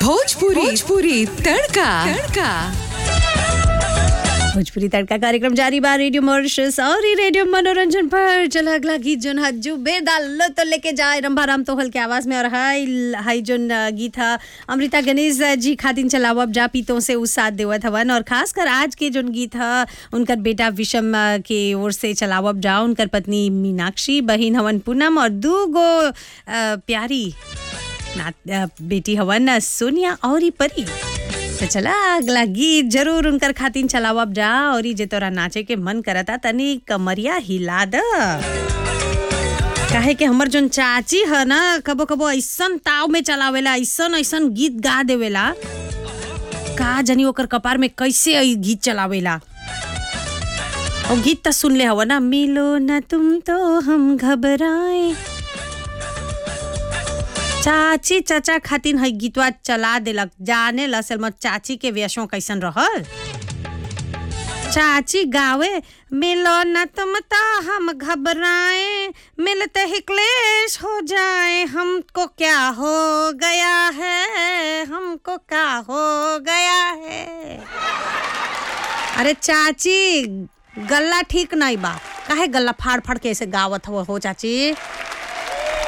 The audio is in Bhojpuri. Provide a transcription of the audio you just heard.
भोजपुरी भोजपुरी तड़का तड़का भोजपुरी तड़का कार्यक्रम जारी बा रेडियो मॉरिशस और ही रेडियो मनोरंजन पर चला अगला गीत जोन है जुबेर डाल तो लेके जाए रंभाराम तोहल के आवाज में और हाय हाय जोन गीत है अमृता गणेश जी खातिन चलाव अब जा पीतों से उस साथ देवत हवन और खासकर आज के जोन गीत है उनकर बेटा विषम के ओर से चलाव अब जा उनकर पत्नी मीनाक्षी बहिन हवन पूनम और दू गो अ, प्यारी नात अ, बेटी हवन सोनिया और ही परी तो चला अगला गीत जरूर उनकर खातिन चलावब जा और ई जे तोरा नाचे के मन करता तनी कमरिया हिला द काहे कि हमर जोन चाची है ना कबो कबो ऐसन ताव में चलावेला ऐसन ऐसन गीत गा देवेला का जानी ओकर कपार में कैसे ई गीत चलावेला और गीत तो सुन ले हवा ना मिलो ना तुम तो हम घबराए चाची चाचा खातिन है गीतवा चला देलक जाने लसल मत चाची के वेशों कैसन रहल चाची गावे मिलो न तुम तो हम घबराए मिलते ही क्लेश हो जाए हमको क्या हो गया है हमको क्या हो गया है अरे चाची गल्ला ठीक नहीं बा काहे गल्ला फाड़ फाड़ के ऐसे गावत हो, हो चाची